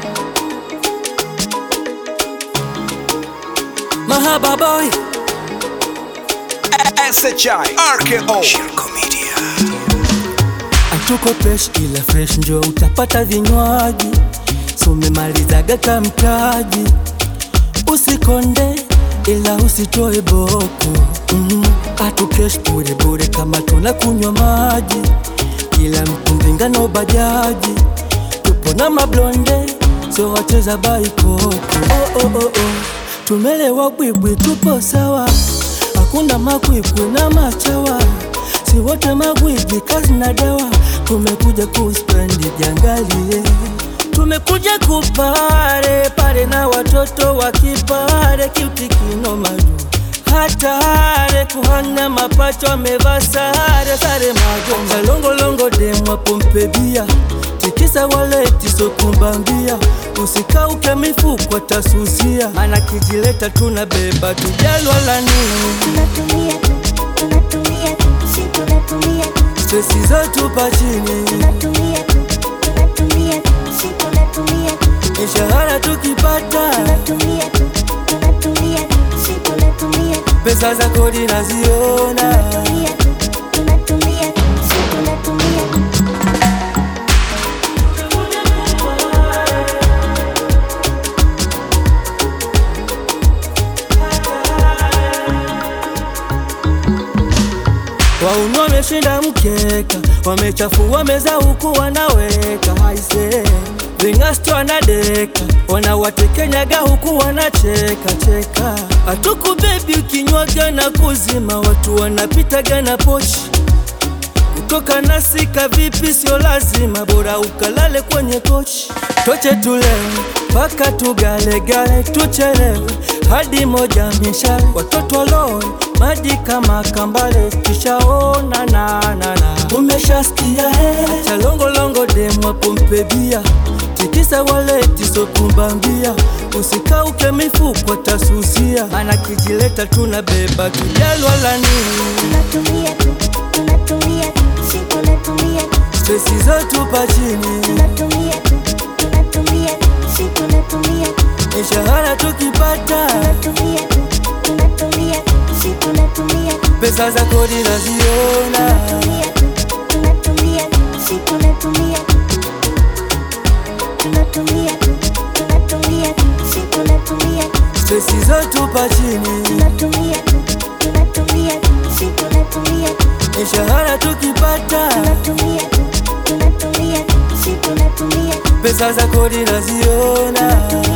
Mahaba boy SHI RKO Shirko Media Atuko fresh ila fresh njo utapata vinywaji sumemalizaga kamtaji usikonde ila usitoe boko mm atu fresh bure bure kama tuna kunywa maji kila mtundingano bajaji tupo na mablonde sio wacheza baikoko oh, oh, oh, oh. tumelewa bwibwi tupo sawa hakuna makwikwi na machawa si wote magwiji kazi na dawa tumekuja kuspendi jangalie tumekuja kupare pare na watoto wa kipare kiutikino maju hatare kuhana mapacho amevaa sare sare magonga longolongo demwa pompebia tikisa waleti sokumbambia usikauke mifuko tasusia mana kijileta tuna beba tujalwa la nini tunatumia tu, tunatumia tu, si tunatumia tu, stresi zetu pa chini tunatumia tu, tunatumia tu, si tunatumia tu, mishahara tukipata tunatumia tu, tunatumia tu, si tunatumia tu, pesa za kodi naziona tunatumia tu, tunatumia tu, si tunatumia tu. Waunu wameshinda mkeka, wamechafua meza huku wanaweka haise ving'asto wanadeka, wanawatekenyaga huku wanacheka cheka. Hatuku bebi ukinywaga na kuzima, watu wanapitaga na pochi kutoka nasika vipi, sio lazima, bora ukalale kwenye kochi. Toche tulewe mpaka tugalegale, tuchelewe hadi moja mishale, watoto waloe maji kama kambale, kishaona na na na umeshasikia he cha longolongo demwa pompebia tikisa waleti sokumbambia usikauke mifuko tasusia, mana kijileta tuna beba tujalwa la nini Tunatumia tu, tunatumia tu, si tunatumia tu, stresi zetu pa chini tunatumia tu, tunatumia tu, si tunatumia tu, mishahara tukipata tunatumia tu, tunatumia tu, si tunatumia tu, pesa za kodi naziona tunatumia tu, tunatumia tu, si tunatumia tu, tunatumia tu, tunatumia tu, si tunatumia tu, stresi zetu pa chini tunatumia tu, tunatumia tu, si tunatumia tu, mishahara tukipata tunatumia tu, tunatumia tu, si tunatumia tu, pesa za kodi naziona tunatumia